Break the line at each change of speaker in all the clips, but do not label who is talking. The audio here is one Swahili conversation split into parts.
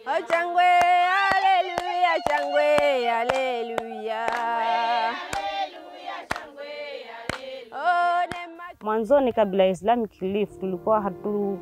Changwe, haleluya, changwe, haleluya. Oh, nema
Mwanzoni kabla ya Islamic Relief tulikuwa hatu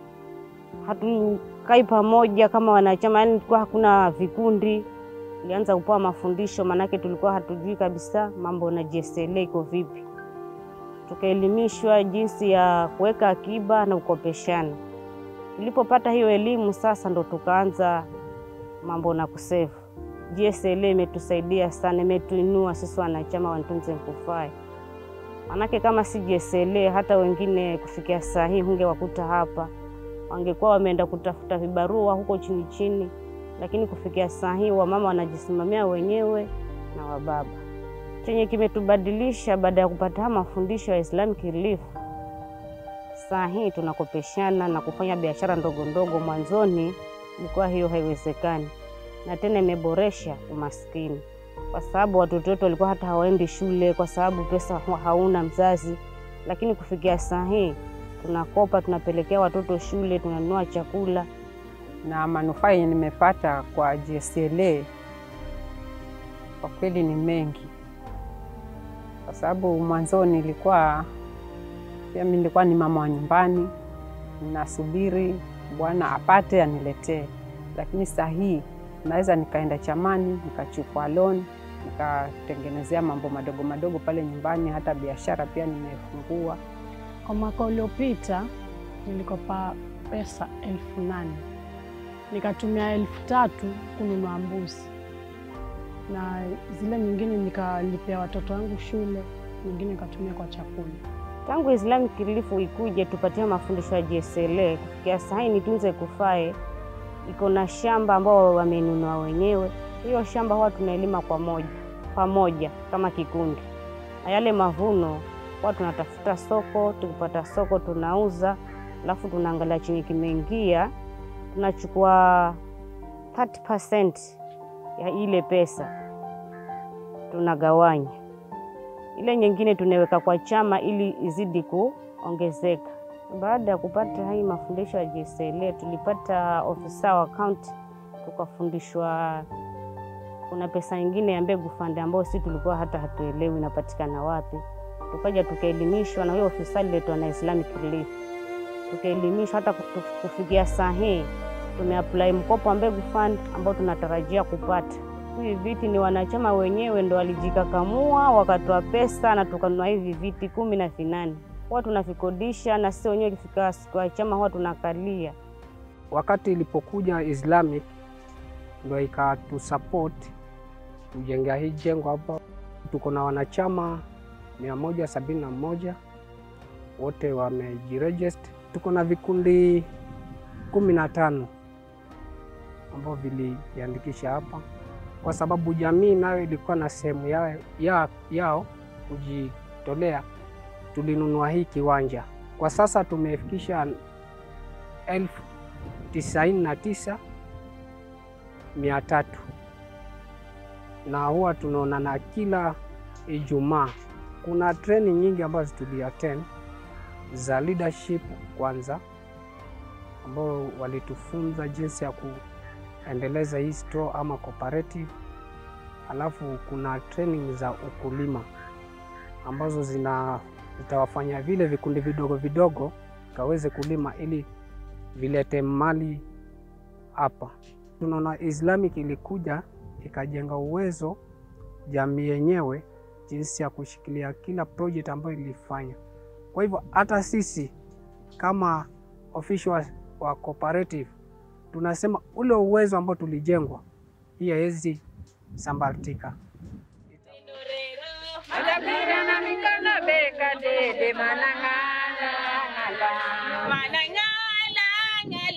hatukai pamoja kama wanachama, yani tulikuwa hakuna vikundi. Tulianza kupewa mafundisho, maanake tulikuwa hatujui kabisa mambo na JSLA iko vipi. Tukaelimishwa jinsi ya kuweka akiba na kukopeshana. Tulipopata hiyo elimu sasa, ndo tukaanza mambo na kusevu. JSLA imetusaidia sana, imetuinua sisi wanachama wa Ntunze Nkufai. Manake kama si JSLA hata wengine kufikia saa hii hungewakuta hapa, wangekuwa wameenda kutafuta vibarua huko chini chini, lakini kufikia saa hii wamama wanajisimamia wenyewe na wababa. Chenye kimetubadilisha baada ya kupata haya mafundisho ya Islamic Relief, saa hii tunakopeshana na kufanya biashara ndogo ndogo. Mwanzoni ilikuwa hiyo haiwezekani, na tena imeboresha umaskini kwa sababu watoto wetu walikuwa hata hawaendi shule kwa sababu pesa hauna mzazi, lakini kufikia saa hii tunakopa, tunapelekea watoto shule, tunanunua chakula.
na manufaa yenye nimepata kwa JSLA kwa kweli ni mengi, kwa sababu mwanzoni nilikuwa pia mimi nilikuwa ni mama wa nyumbani, ninasubiri bwana apate aniletee, lakini saa hii naweza nikaenda chamani nikachukua loan nikatengenezea mambo madogo madogo pale nyumbani, hata biashara pia nimefungua.
Kwa mwaka uliopita nilikopa pesa elfu nane nikatumia elfu tatu kununua mbuzi na zile nyingine nikalipia watoto wangu shule, nyingine nikatumia kwa chakula.
Tangu Islamic Relief ikuje tupatia mafundisho ya JSLA, kufikia saa hii Nitunze Kufae iko na shamba ambao wamenunua wenyewe. Hiyo shamba huwa tunaelima kwa moja pamoja kama kikundi, na yale mavuno huwa tunatafuta soko. Tukipata soko tunauza, alafu tunaangalia chenye kimeingia, tunachukua 30% ya ile pesa tunagawanya, ile nyingine tunaweka kwa chama ili izidi kuongezeka. Baada ya kupata hii mafundisho ya JSLA tulipata ofisa wa kaunti, tukafundishwa kuna pesa nyingine ya mbegu fund ambayo si tulikuwa hata hatuelewi inapatikana wapi. Tukaja tukaelimishwa na huyo ofisa aliletwa na Islamic Relief, tukaelimishwa hata kufikia saa hii tumeapply mkopo wa mbegu fund ambao tunatarajia kupata. Hivi viti ni wanachama wenyewe ndo walijikakamua wakatoa pesa na tukanunua hivi viti kumi na vinane huwa tunavikodisha na sisi wenyewe ikifika siku ya chama huwa tunakalia.
Wakati ilipokuja Islamic ndo ikatusupport kujengea hii jengo hapa. Tuko na wanachama mia moja sabini na moja wote wamejiregister. Tuko na vikundi kumi na tano ambao vilijiandikisha hapa, kwa sababu jamii nayo ilikuwa na sehemu yao, ya, yao kujitolea tulinunua hii kiwanja. Kwa sasa tumefikisha elfu tisaini na tisa mia tatu na huwa tunaonana kila Ijumaa. Kuna training nyingi ambazo tuliattend za leadership kwanza, ambao walitufunza jinsi ya kuendeleza hii store ama cooperative, alafu kuna training za ukulima ambazo zina zitawafanya vile vikundi vidogo vidogo kaweze kulima ili vilete mali hapa. Tunaona Islamic ilikuja ikajenga uwezo jamii yenyewe jinsi ya kushikilia kila project ambayo ilifanya. Kwa hivyo hata sisi kama official wa cooperative tunasema ule uwezo ambao tulijengwa hii haiwezi sambaratika.
Adapira mikono beka dede manangala ngala manangala ngala